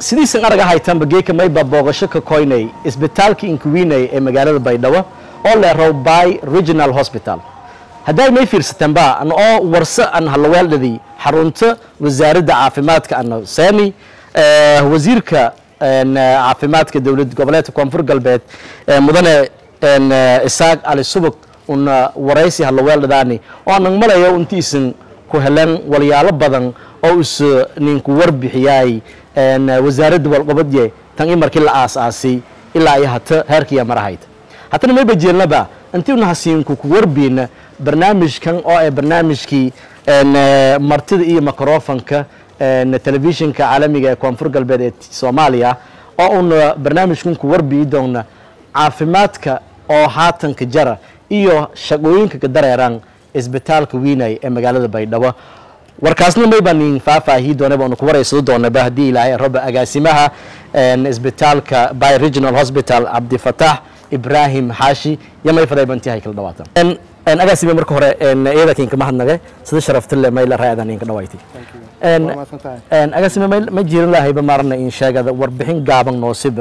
sidiisan arag ahaytanba geeka mayba booqasho ka koynay isbitaalka inkuwinay ee magaalada baydhabo oo leerow by regional hospital hadday may fiirsatanba an oo warse an halaweeldhadii xarunta wasaaradda caafimaadka ana saami wasiirka caafimaadka dowlad goboleedka koonfur galbeed mudane isaaq cali subag una waraysi halaweeldhadaani oo anan malayo intiisan ku helan walyaalo badan oo is ninku warbixiyay wasaaradda walqabadye tan in markii la aas-aasay ilaa iyo hata heerkiiya marahayd hatana mayba jeelnaba intii una hasiinku ku warbiina barnaamijkan oo ee barnaamijkii martida iyo microfonka telefishinka caalamiga ee koonfur galbeed ee soomaaliya oo una barnaamijkan ku warbiyi doona caafimaadka oo haatanka jara iyo shaqooyinka ka dareeran isbitaalka wiinay ee magaalada baydhabo warkaasna may baan idin faahfaahiyi doonay baanu ku waraysado doonaba haddii ilaahay raba agaasimaha isbitaalka by regional hospital cabdifatax ibrahim xaashi iyo may faday bantihay kala dhawaatan agaasime marka hore iyada kinka mahadnage sida sharaftale may la raacdan inka dhawayti agaasime ma jirin lahayba maarna in sheegada warbixin gaaban noosiba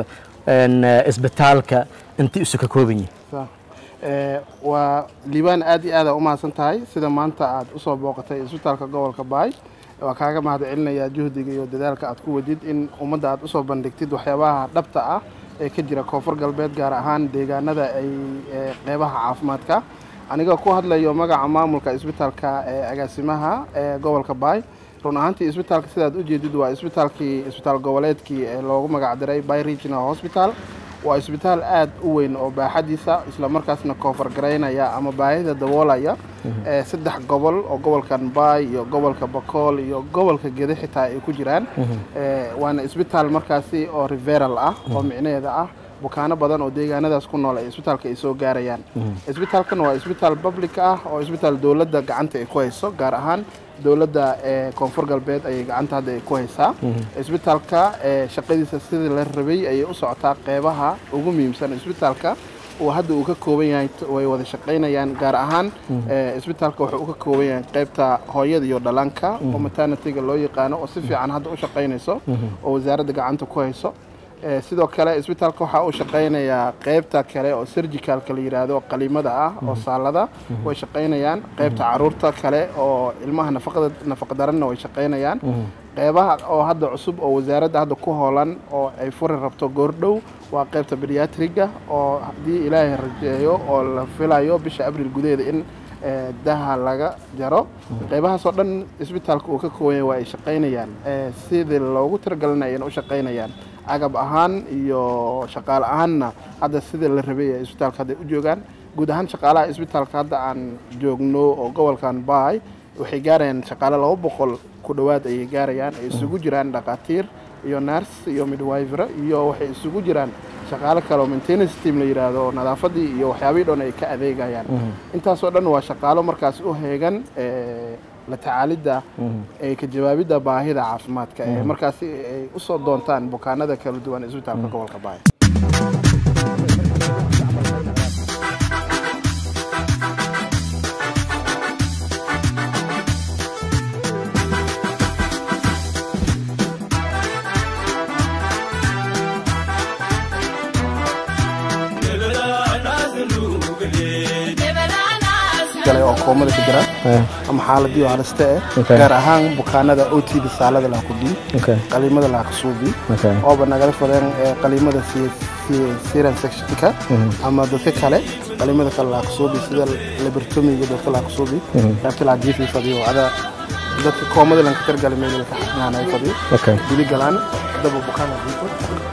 isbitaalka intii isu ka kooban yihin waa liibaan aad iyo aada u mahadsan tahay sida maanta aad usoo booqatay isbitaalka gobolka baay waa kaaga mahad celinayaa juhdiga iyo dadaalka aad ku wadid in ummadda aad usoo bandhigtid waxyaabaha dhabta ah ee ka jira koonfur galbeed gaar ahaan deegaanada ay qeybaha caafimaadka aniga ku hadlayo magaca maamulka isbitaalka ee agaasimaha ee gobolka baay run ahaantii isbitaalka sidaad ujeedid waa isbitaalkii isbitaal goboleedkii ee loogu magacdiray by regional hospital waa isbitaal aad u weyn oo baaxadiisa isla markaasna koonfur garaynaya ama baahida daboolaya saddex gobol oo gobolkan baay iyo gobolka bakool iyo gobolka gede xitaa ay ku jiraan waana isbitaal markaasi oo riveral ah oo micnaheeda ah bukaano badan oo deegaanadaas ku nool ay isbitaalka ay soo gaarayaan isbitaalkan waa isbitaal public ah oo isbitaal dowladda gacanta ay ku hayso gaar ahaan dowladda ee koonfur galbeed ayay gacanta hadda ay ku haysaa isbitaalka shaqadiisa sidii la rabay ayay u socotaa qeybaha ugu muhiimsan isbitaalka uu hadda uu ka kooban yahay way wada shaqaynayaan gaar ahaan isbitaalka wuxuu u ka kooban yahay qeybta hooyada iyo dhallaanka oo maternity-ga loo yaqaano oo si fiican hadda u shaqaynayso oo wasaaradda gacanta ku hayso sidoo kale isbitaalka waxaa uu shaqaynayaa qeybta kale oo surgicalka la yidhaahdo qaliimada ah oo saalada way shaqaynayaan qeybta caruurta kale oo ilmaha nafaqada nafaqdaranna way shaqaynayaan qeybaha oo hadda cusub oo wasaaradda hadda ku hoolan oo ay furi rabto goordhow waa qeybta bediatriga oo haddii ilaahay rajeeyo oo la filayo bisha abril gudaheeda in daha laga jaro qeybahaas oo dhan isbitaalka uu ka kooban yahay waa ay shaqaynayaan sidii loogu tiragelinaya in u shaqaynayaan agab ahaan iyo shaqaale ahaanna hadda sidii la rabay ee isbitaalka hadda u joogaan guud ahaan shaqaalaha isbitaalka hadda aan joogno oo gobolkan baay waxay gaarayaan shaqaale laba boqol ku dhowaad ayay gaarayaan ay isugu jiraan dhakhaatiir iyo nars iyo midwiver iyo waxay isugu jiraan shaqaale kale oo maintenance team la yidhaahdo oo nadaafadii iyo waxyaabihii dhan ay ka adeegayaan intaasoo dhan waa shaqaalo markaas u heegan la tacaalidda ee ka jawaabidda baahida caafimaadka ee markaasi ay usoo doontaan bukaanada kala duwan isbitaalka gobolka baay oo koomada ku jira ama xaaladii oo haliste eh gaar ahaan bukaanada otida saalada laha kudhiin qaliimada laha kasuubi ooba nagala fadeen qaliimada siran sectionka ama dadka kale qaliimada kale laha kasuubi sida labertomiga dadka laha kasuubi qaybta laha jiifi fadiyo ada dadka koomada lanka targali meel ka xanaanay fadiyo dili galaan daba bukaana dhiito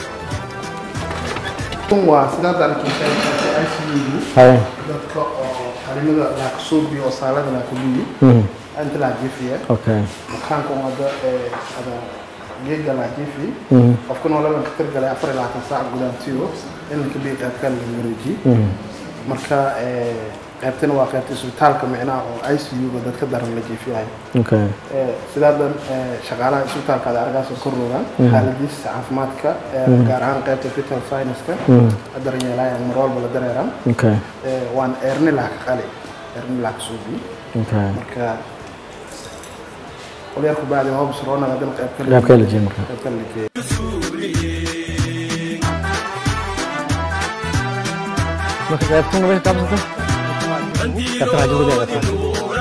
waa sidaa darkiisa ICU dadka oo qalimada laakasuubi oo saalada laakubiyi inta laajiifiya bukaanka umada ada geega laajiifi qofkan oo labanka tirgalay afar iyo labaatan saac gudaantiyo ilanka bii qaybkan laga wareejiye marka qaybtana waa qaybta isbitaalka micnaha oo i c u-ga dadka daran la jiifiyahay sidaadan shaqaalaha isbitaalka ada argaasoo kor rogaan xaaladiisa caafimaadka gaar ahaan qaybta vital science-ka daranyeelaya mar walba la dareeran waan eerni laha ka qali eerni laha ka suubi marka qolyarku bacdi hobs roonada dan qayb kale qayb kale la geeyo marka qaybtuna way kaabsata qaybta raajada way qaybta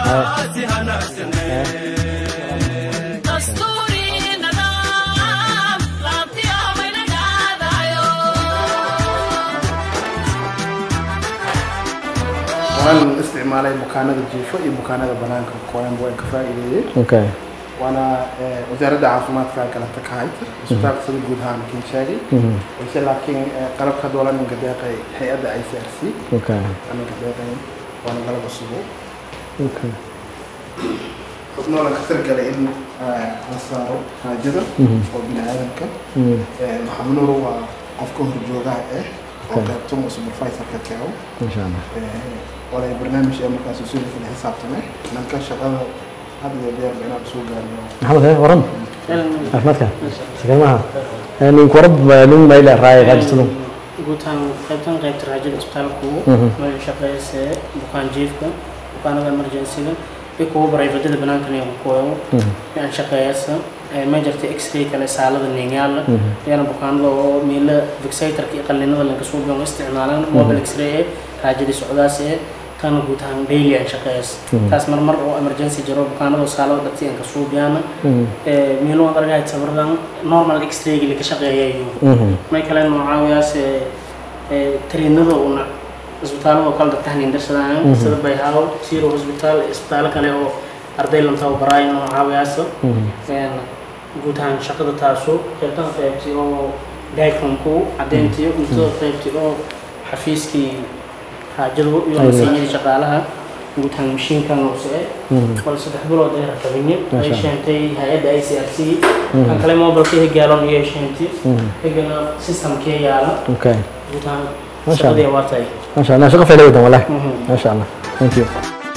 waan isticmaalay bukaanada jiifo iyo bukaanada banaanka qoyanba waan ka faa'iideeyey okay waana eh, wasaaradda caafimaadka galanta ka hayta isbitaalka sida guud ahaan kin sheegay balse laakiin eh, qalabka doolan ninka deeqay hay-adda i c r c okay ninka deeqay waana qalab cusubo okay xubnoola ka targalay in eh, la saaro haajada oo bini aadamka Eh, maxamed nuur waa qofka horjoogaha ah oo Okay. qaybtun oo supervisorka keewo insha allah walay barnaamij ee markaas usuuli kala xisaabtamay nanka shaqada had iyo jeer ba inaan soo gaarno maxamed hee waran caafimaadka sakamaha ninku warab lun mayla raaya raajistadu guutaan qaybtan qaybta raajada isbitaalku meel shaqeysee bukaan jiifka bukaanada emergencyga iyo kuwa barayfadada banaankan iyo kuwa aan shaqeeyasa ma jirta x-ray kale saalada ningaala iyana bukaanada oo miila fixatorka iyo qallinada lanka soo biyo isticmaalaan mobile x-ray ee raajadii socdaas ee tan guud ahaan daily aan shaqeeyas taas marmar oo emergency jiro bukaanada oo saalada dhabti aan ka soo biyana miilo aan argay sabardan normal x-ray-ga la ka shaqeeyayo may kale noocaawyaas tariinada una isbitaalada oo kale dadka haniindarsadaan sida bayhaw siro hospital isbitaalo kale oo arday lan tababaraayo noocaawyaas guud ahaan shaqada taaso qaybtan qaybti oo diacomku cadeyntii cuntada qaybti oo xafiiskii haajadu iyo masiinyadii shaqaalaha guud ahaan mashiinkan hoose bal saddex bilood ay rakabinye ay sheentay hay-adda i c r c kan kale mobilka hegaalon iyo sheentay hegana systemkee yaala okay guud ahaan Masha shaqadii waa tahay ما شاء الله شغل في الأول والله ما شاء الله ثانك يو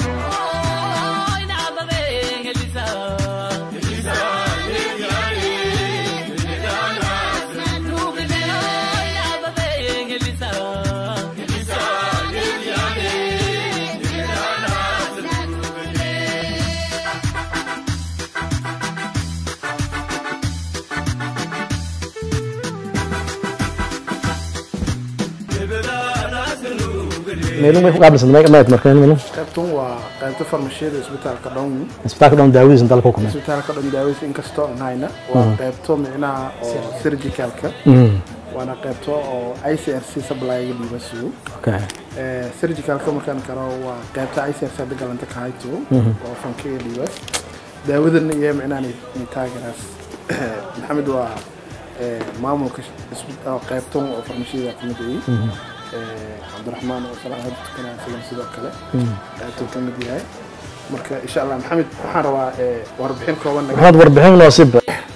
meelun way ku qaabilsan ma ma markaan meelun qaybtun waa qaybta farmashiyada isbitaalka dhown isbitaalka dhan daawadiisa inta la ku kumay isbitaalka dhan daawadiisa inkastoo aan hayna waa qaybto micnaha oo surgicalka waana qaybto oo i c r c supplyga dhiiba sugo okay surgicalka markaan karo waa qaybta i c r c hadda galanta ka hayto oo fankiga dhiiba daawadan iyo micnaha ni taageraas maxamed waa eh, maamulka isbit- oo qaybtan oo farmashiyada kamid ay cabdiraxmaan oo salaad tukanaa sidan sidoo kale qaybtuu ka mid yahay marka insha allah maxamed waxaan rabaa eh, warbixin kooban naga maxaad warbixin noosib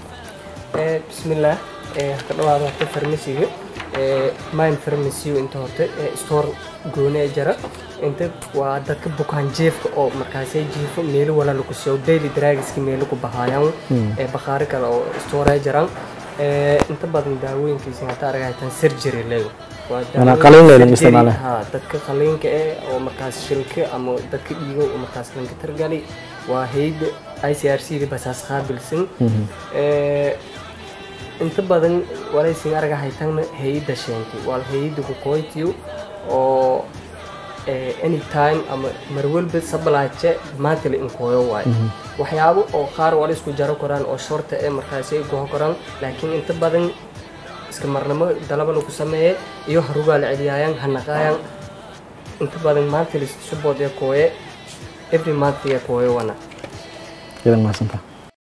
bismillaah ka dhawaada horta farmasiga mine farmacy inta horta store gooni ee jara inta waa dadka bukaan jeefka oo markaasay jiifo meelo wala lagu soo daily drugska meelo ku bahaayaan ee bakhaari kale oo store ee jiraan inta badan daawooyinkiisa hata aragaytan surgery leego waa Maanaa daawooyin qalliin leelin surgery, isticmaale. haa dadka qaliinka eh oo markaas shilka ama dadka dhiigo oo markaas lanka targali waa hayda i c r c da basaas qaabilsan Eh, inta badan walaysin araga haytana hayada sheentay waa hayada kukoytiyo oo eh, anytime ama marwalba sabalaaje maanta la inkooyo waayo waxyaabo oo qaar wala isku jaro koraan oo shorta ee markaasi ay goho koraan laakiin inta badan iska marnamo dalaba lagu sameeye iyo harugaa la celiyaayaan hanaqaayaan inta badan maanta la subood ee kooye every month ee kooyo wana idan mahadsanta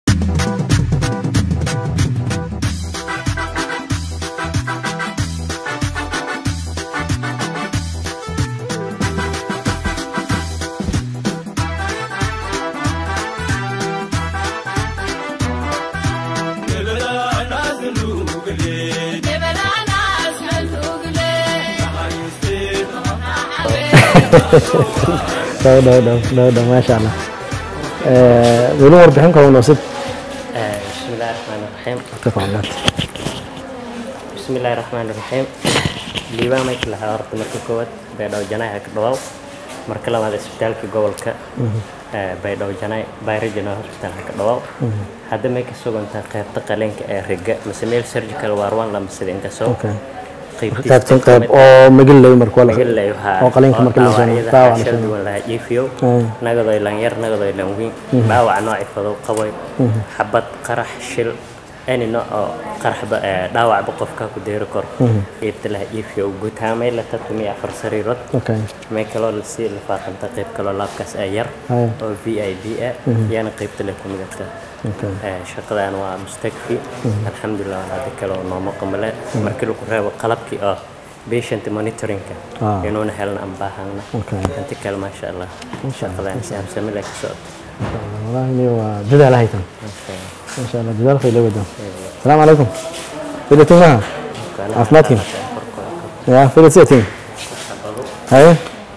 dhow dhow dhow dhow dhow maasha allah meelun warbixin kooban noosib بسم الله الرحمن الرحيم tafadalaad بسم الله الرحمن الرحيم liibaan may kala horta marka koowaad baydhabo janaay ha ka dhawaw marka labaad isbitaalka gobolka ee baydhabo janaay by regional hospital ha ka dhawaw hadda may ka sugantaa qaybta qaleenka ee riga mise meel surgical waarwan lama sida inta soo okay qaybtan qayb oo magallay marka wala magalayo haa oo qalinka marka la soo dhaawacyada dhaawac la shal soo duwan lahaa jiifiyo Ay. nagadoy lanyar nagadoy lanwiin dhaawac nooci fadow qaboy xabad qarax shil any nooc oo qaraxba ee, dhaawacba qofka ku deeri karo qaybta lahaa jiifiyo gutaamay la tatumi afar sariirood okay may kaloo lasii lifaaqanta qayb kaloo laabkaas ee yar Ay. oo v i b ah yaana qaybta le ku midata okay Ee, shaqadan waa mustakfi alxamdulilah waan hadda kale oo nooma qamale markii lagu reebo qalabkii oo patient monitoringka Ah. inuuna helna aan baahana Okay. inta kale maasha allah shaqadan saamsamila ka socoto والله إني وجدها لهيتم Okay. إن شاء الله جدال خير لودهم السلام عليكم فيلة معها عفماتكم يا فيلة سيتين هاي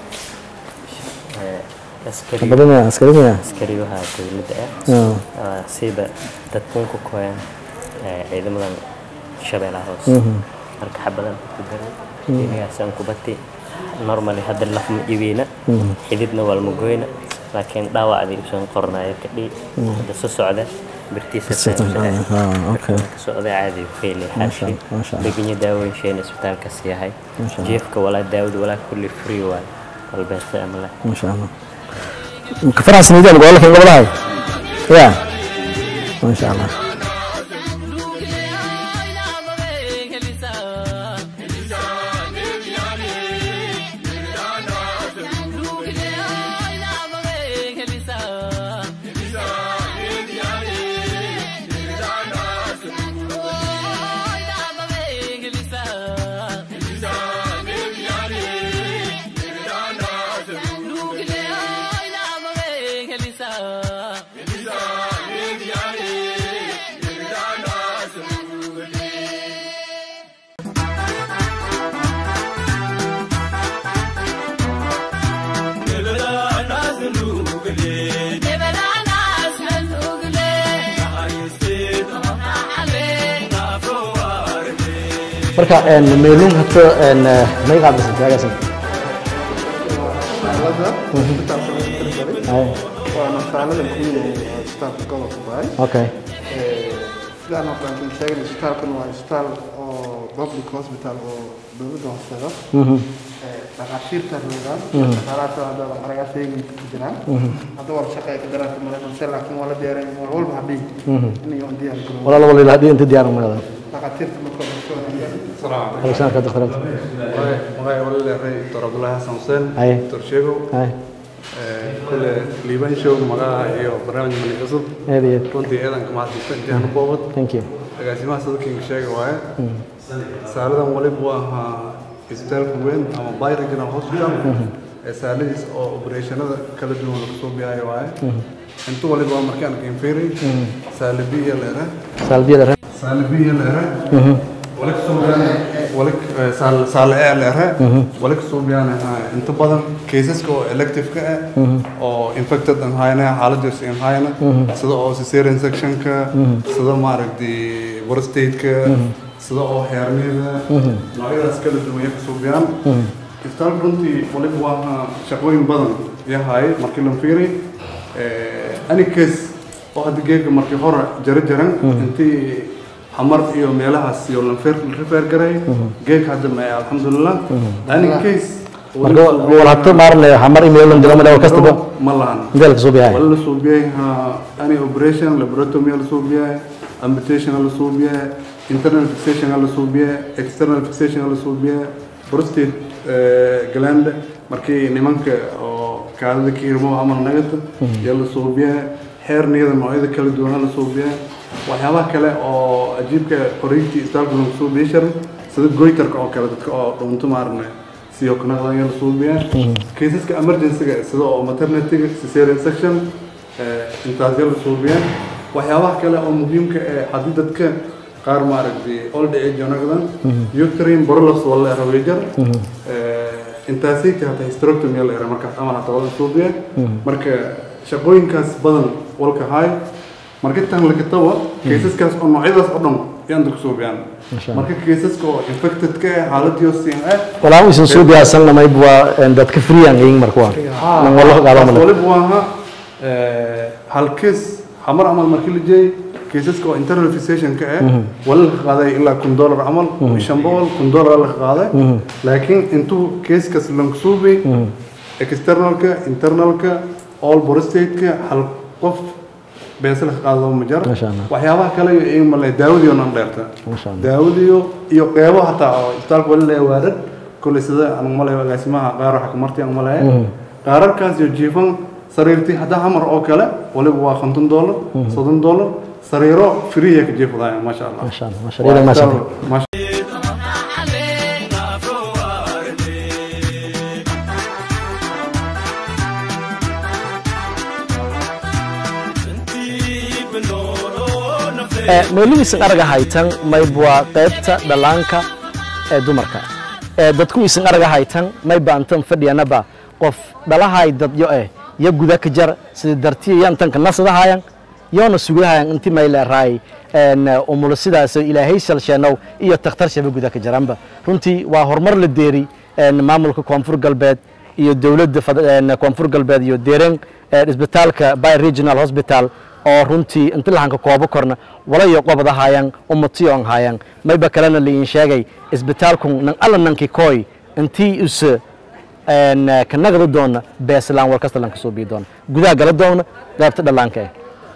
Ee, askari بدنا عسكري يا askariyaha dowladda آه. ah siiba dadkuun ku koyan ciidamadan shabeellaha hoose marka xabadan ku daray inigaasaan ku bati normally hadda laf ma iwiina xididna waa lama goyna laakiin dhaawacdii usan qornayo kadhi hadda soo socda birtiisa آه أوكي socda caadi fayli xaashi ما شاء الله. deganya daawooyinsheena isbitaalkaas yahay ما شاء الله. jeefka walaa daawada walaa kulli free waay walbeesta ama leh ما شاء الله كفرها سنيدين بقول لك قبل هاي يا ما شاء الله marka een meelun hata een may qaadaysan taagasan xaaladda isbitaalka lagu tirigalay ay waana xaalada kuwiin ee isbitaalka gobolka baay okay sidaan oo kale aan sheegay isbitaalkan waa isbitaal oo public hospital oo dowladda hoosteeda dhakhaatiirta roogaan dhakhaalaadka hadda aragaa sheegin ku jiraan hadda war shaqo ay ka daraan maraykanse laakiin waa la diyaarin war walba hadhiin inayo on diyaar garoobo walaal walaal hadii inta diyaar ma yahay dhakhaatiirta marka hore soo hagaajiya alexander ka dakhtaraad magacay wala leeray dr abdullaahi xasan xuseen Aye. dr sheegow ay kule liibaan show magaca iyo barnaamij mali cusub aad iyo aad runtii eedanka mahadsanta intiaan u boobad thank you agaasimaha sadalkiinga sheega waaye saaladan waliba waa ahaa isbitaalka weyn ama by regional hospital ee saaladiis oo opereeshanada kala duwan lagu soo bixayo waaye inta waliba waa markaan keenfeeray saale biya leere salbiyada saale biya leere wali kasoo bixaan wali saal saale ee leere wali kasoo bixaan inta badan caseska oo elective-ka ah oo infected aan hayna xaaladiis aan hayna sida oo cesarean sectionka sida maaragtay prostate-ka sida oo heernida noocyadaas kala duwan ay kasoo bixaan isbitaalka runtii waliba waa shaqooyin badan yahay markii la fiiray any case oo hadda geega markii hore jaro jaran intii xamar iyo meelahaas iyo lanfeer rifeer garay geega hadda ma alxamdulilah any case marka wal hata maarne hamar email lan diga mala kastaba ma lahan meel ka soo bihay wala la suubiyay any operation laboratomy la suubiyay amputation la suubiyay internal fixation la suubiyay external fixation la suubiyay prostate eh, gland markii nimanka oo kaadada ka hirmo amal nagata yaa la suubiyay heerniyada noocyada kala duwan la suubiyay waxyaabaha kale oo ajiibka qoriintii isbitaalka lagu suubiyay shar sida goytarka oo kale dadka oo dhunto maarne siyo kanaqdan yaa la suubiyay kaysaska emergency-ga sida oo maternity-ga cesarean section eh, intaas yaa la suubiyay waxyaabaha kale oo muhiimka ee haddii dadka qaar maaragtay old age naqdan uterine prolapse wala la raweejar intaasay tahay hysterectomy la yara markaas ama hata wala suubiya marka shaqooyinkaas badan walka hay marka tan la kataba kaysaskaas oo noocyadaas oo dhan yaan dadku suubiyaan marka kaysaska oo infected ka ah xaaladiyo siin ah walaa isan soo biyaasan lamay waa dadka freean yihiin marka waa nan wallo gaalo taas male waliba waa ha hal case xamar camal markii la jeeyay kiisaska oo internal fixation-ka ah wala la qaaday ilaa kun dollar camal shan boqol kun dollar la qaaday laakiin intuu keeskas lankusuubay externalka internalka all borostate-ka hal qof beesa la qaado ma jaro Masha Allah. waxyaabaha kale iyo iyaga male daawadiyo nan dheerta Masha Allah. daawadiyo iyo qeybo hataa oo isbitaalka wali leeya waarad kolley sida aan umaleeyo agaasimaha qaar waxa kamarti aan umaleeya qaararkaas iyo jiifan sariirtii hadda hamar oo kale waliba waa konton dollar soddon dollar sariiro friya ka jiifadaya maasha allah maasha allah maasha allah maasha allah Maasha- meelihiisan araga haytan mayb waa qaybta dhallaanka ee dumarka ee dadku isan araga haytan may baantan fadhiyanaba qof dhalahay dadyo eh ya guda ka jar sida dartiya yantanka nasadahayan yoona sugahayan inti may leeraay een umulo sidaas ilaahay shalsheenow iyo takhtar shaba guda ka jaranba runtii waa horumar la deeri een maamulka koonfur galbeed iyo dowladda fad- een koonfur galbeed iyo deeren ee isbitaalka by regional hospital oo runtii inta lahanka koobo korna walayo qobada haayaan umatiyoon haayaan mayba kalena liin sheegay isbitaalkun nan alla nanki koy intii use een ka nagada doona beeslaan war kasta lanka soo bii doona gudaha gala doona qaybta dhallaanka eh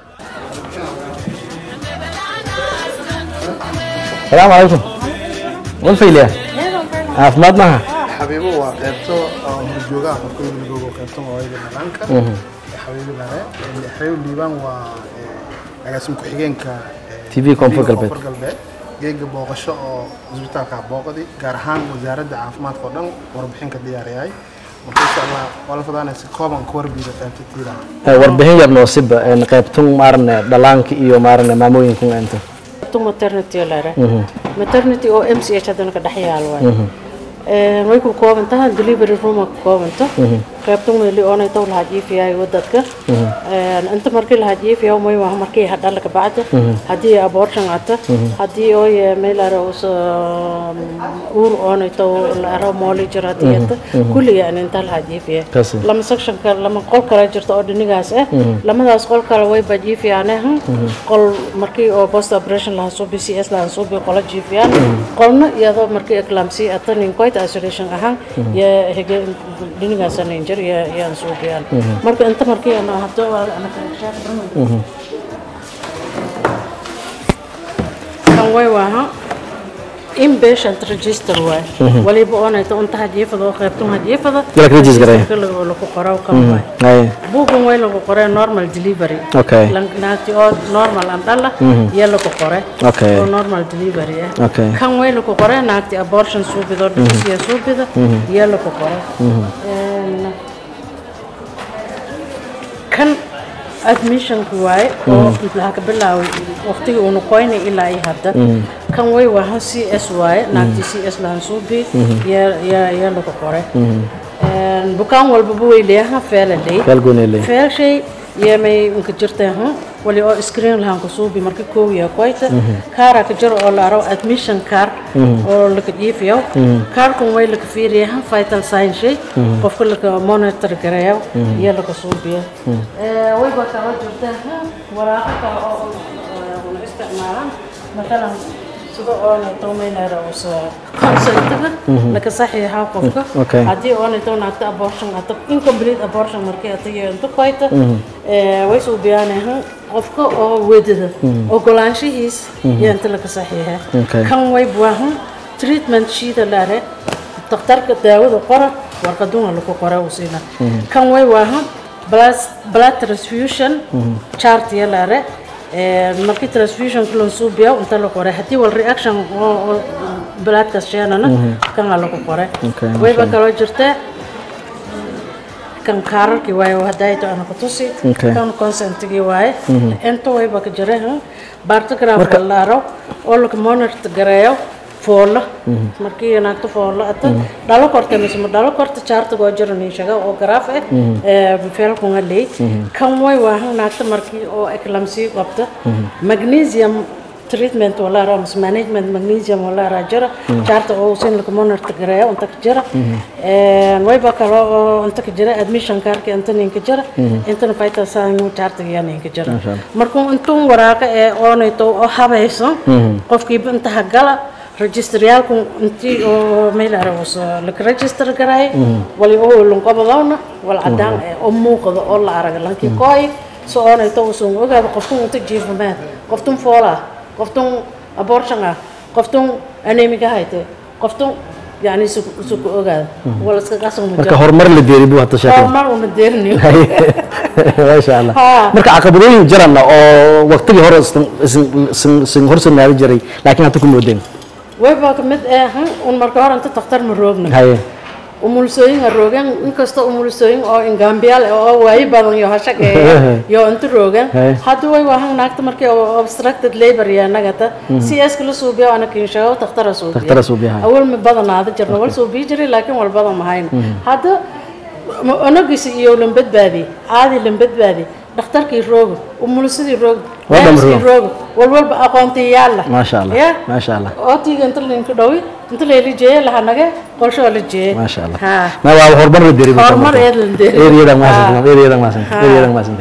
salaamu calaykum wal fayliya caafimaad maaha xabiibo waa qaybto oo horjoogaha qofka yimidoogo qaybto hooyada dhaqanka xabiibo lare xabiibo liibaan waa eh, agaasim ku-xigeenka eh, TV Koonfur Galbeed. Koonfur galbeed geega booqasho oo isbitaalka booqdi gaar ahaan wasaaradda caafimaadka oo dhan warbixin ka diyaariyay marka insha allah waa la fadaanaysa kooban ka warbiida qaybta tiilaha Eh, warbixin yar noosiba een qaybtun maarne dhallaanka iyo maarne maamooyinkun inta tu maternity lare maternity oo m c h haddana ka dhex yaal waay way ku kooban tahay delivery room ku koobanta qaybtan meeli oonay taw lahaa jiifiyaay wadadka inta markii lahaa jiifiyaa may waa markii hadhala ka bacda haddii abortion ata haddii ooy meelare us uur oonay taw laaro mooli jira haddii ata kulli yani inta lahaa jiifiya Kasi. lama sectionka lama qol kale jirta oo dhinigaas ah lamadaas qol kale way ba jiifiyaane qol markii oo post operation lahaa soo b c s lahaa soo bi qola jiifiyaan qolna iyadoo markii eclampsy ata ninkoit isolation ahaan ya hege dhinigaas ninjir ya yaan soo biyaan marka inta markii ana hadda waa ana kala sheekay kan way waaha inpatient register waay waliba oonayta unta hajiifada oo qaybtun hajiifada Dala ka register gareeya. registerka lagu qoraa kan waay ay buugan way lagu qoree normal delivery Okay. Lang- naagti oo normal aan dhala iyo lagu qore Okay. oo normal delivery ah Okay. kan way lagu qoree naagti abortion suubido dhibisiya suubida iyo lagu qore Een, kan admissionka waaye oo laha ka bilaaway waqtigii uuna qoynay ilaa iyo hadda kan way waahan c s waaye naagti c s lahan suubi iyo lagu qore Een, bukaan walbaba way leeyahan feelaley kal goonele feelshay yemay unka jirta ha wali oo screen lahan ku suubi marka koow ya koyta kaara ka jiro oo la aro admission card oo la ka jiifiyo kaarkun way la ka fiiriya ha vital sign shay qofka la ka monitor gareeyo iyo la ka suubiyo ee way ba kala jirta ha waraaqa kale oo una isticmaalaan مثلا sida oona toomaynara usa consentaga laka saxiixa qofka Okay. haddii oona toon hata abortion hata incomplete abortion markii hata yeento koyta way suu biyaanahan qofka oo wedada ogolaanshihiis yeenta laka saxiixa Okay. kan way buahan treatment shiida laare daktarka daawada qora warqaduna lagu qora uu siina kan way waahan blood- blood transfusion chart yalaare markii transfusion loo suubiya inta la qoray haddii wal reaction oo oo bloodkaas sheenana kan aa lagu qoray Okay, wayba kaloo jirta kan kaararkii waaye oo hadayto ana kutusi Okay. kan consentigii waaye inta wayba ka jira bartograph Marka- laaro oo laga monitor gareeyo foolo markii naagto foolo ata dhalo korta mise ma dhalo korta jaarta goo jiro niishaga oo garaaf ah ee feelkunga leey kan way waahan naagta markii oo eclampsy qabta magnesium treatment wala ra mas management magnesium wala ra jira jaarta oo sin lagu monitor gareeyo inta ka jira een way ba kala oo inta ka jira admission kaarka inta nin ka jira inta fayta saan jaarta yani ka jira markuu intuu waraaqa ee oonayto oo habayso qofkii inta hagala registeryaalku intii oo meel aroos la register garay wali oo lunqabadawna wal cadaan oo muuqda oo la arag lankii kooy soo oonayto usun ogaada qofkun inta jiifamaad qoftun foola qoftun abortion ah qoftun anemiga hayte qoftun yani su ku ogaada wala iska qasam marka horumar la deeri buu hata sheekay horumar una deerniyo maasha allah Haa. marka caqabadooyin jirana oo waqtigii hore isin- isin- isin- isin horsanaabi jiray laakiin hata ku moodeen wayba ka mid ah han, un marka hore inta takhtar ma roogna haye umulsooyin ha roogeen inkastoo umulsooyin oo ingaambiyaal ah oo waayi badan iyo hashaqeeya iyo inta roogeen Hey. hadda way waahan naagta markii oo obstructed labor iyo nagata si eska la suubiyo ana kinshago takhtara suubiyo Takhtara suubiyo, ha. awal ma badanaada jirna wal suubiyi jiray laakiin wal badan mahayn hadda ma- onagiisi iyo lan badbaadi caadi lan badbaadi dhakhtarkii roogo umulsadii roogo Waa dham nurse-kii roog. roogo walwalba aqoontii yaalla Maasha Allah, Ya? maasha Allah. ootiga inta linka dhawi inta layla jeeye lahanage qolshoo la jeeye maasha allah Ha. ma waa horumar la deeri buu Horumar marka. eed la deeri. Ereyadan maasan Haa. ereyadan maasan Haa. ereyadan maasan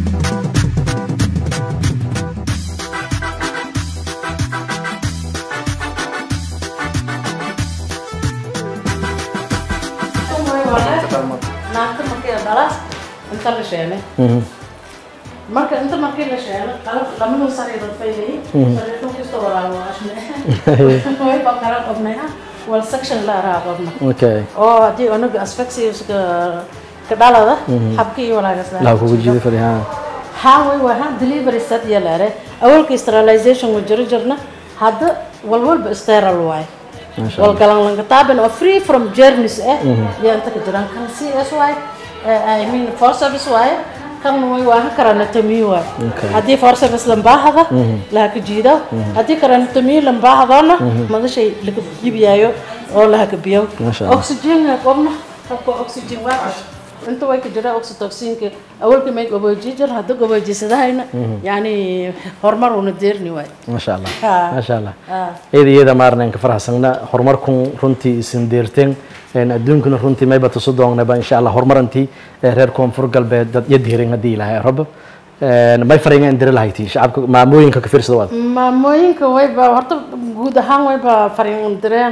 naagta markii la dhala inta la sheenay marka inta markii la sheenay qalab lamadu sariirood bay leeyihiin sariirtu kastoo walaago ashne way baqaran qobnaya wal section la araa qobna okay oo haddii unuga asphyxiuska ka dhalada habkii iyo walaagas la kugu jiiday fadhi haa haa way waa haa delivery set yalaare awalka sterilization wa jiro jirna hadda walwalba sterile waaye Masha walgalan lanka taaban oo free from journeys eh yaa inta ka jiraan kan cs waaye i mean for service waaye kan way waa ha karanatomy waaye Okay. haddii for service lambaahada laha ka jiido haddii karanatomy lambaahadona madashay laga jibiyaayo oo laha ka biyo Masha Allah. oxygen qobna habka oxygen waa inta way ka jira oxytocinka awalka may gobooji jir hadda goboojisadahayna yani horumar una deerni waay maasha allah Haa. maasha allah Haa. iyada iyada maarneen ka faraxsana horumarkun runtii isin deerteen een adduunkuna runtii mayba tusu doonnaba insha allah horumarantii ee reer koonfur galbeed dad iyo diirin haddii ilaahay rabo een may fariinga indiri lahayti shacabka maamooyinka ka fiirsada waad maamooyinka wayba horta guud ahaan wayba fariin direen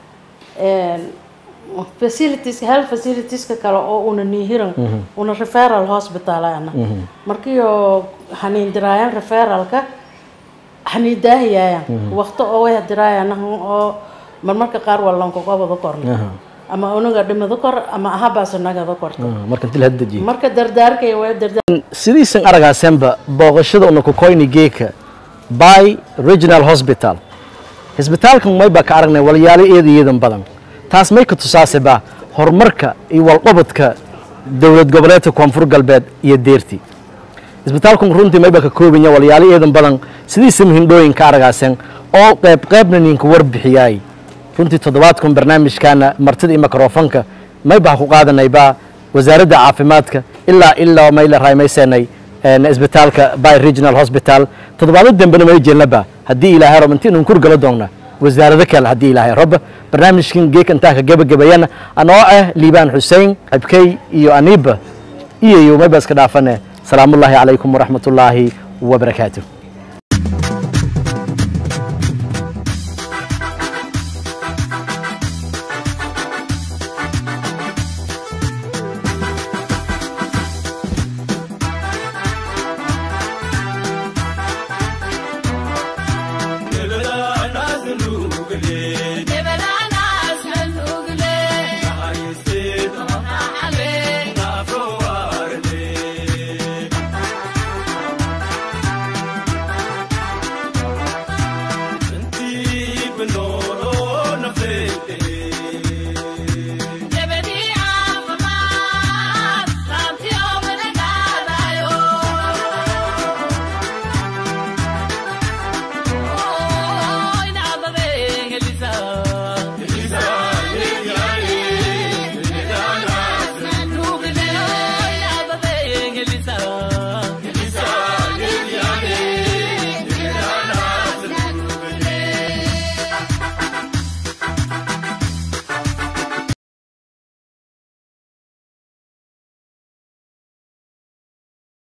facilities health facilitieska kale oo una nihiran una referral hospitalana markii oo haniin diraayaan referralka hanii daahiyaayan waqti oo way diraayaan oo marmarka qaar waa lankogobada korna ama unaga dhimada kor ama ahabaaso nagada korta marka intii la hadajiye marka dardaarkay way dardaar sidiisan aragaasenba booqashada una kukoyni geeka by regional hospital cisbitaalkan mayba ka aragnay walyaalo eeda iyadan badan taas may ka tusaaseba horumarka iyo walqabadka dowlad goboleedka koonfur galbeed iyo deerti cisbitaalkan runtii mayba ka koobanya walyaalo eedan badan sidiisa muhindhooyin ka aragaasen oo qayb qaybna ninka warbixiyaay runtii toddobaadkan barnaamijkaana martida iyo mikrofonka mayba ha ku qaadanayba wasaaradda caafimaadka ilaa ilaa mayla raamaysanay isbitaalka by regional hospital toddobaado dambena may jeelnaba haddii ilaahay rab intii nun kurgala doonna wasaarado kale haddii ilaahay rab barnaamijkan geeka intaa ka gebagabayana anoo ah liibaan xuseen xibkey iyo aniiba iyo iyo mayba iska dhaafane salaamullaahi calaykum waraxmatullaahi wabarakaatuh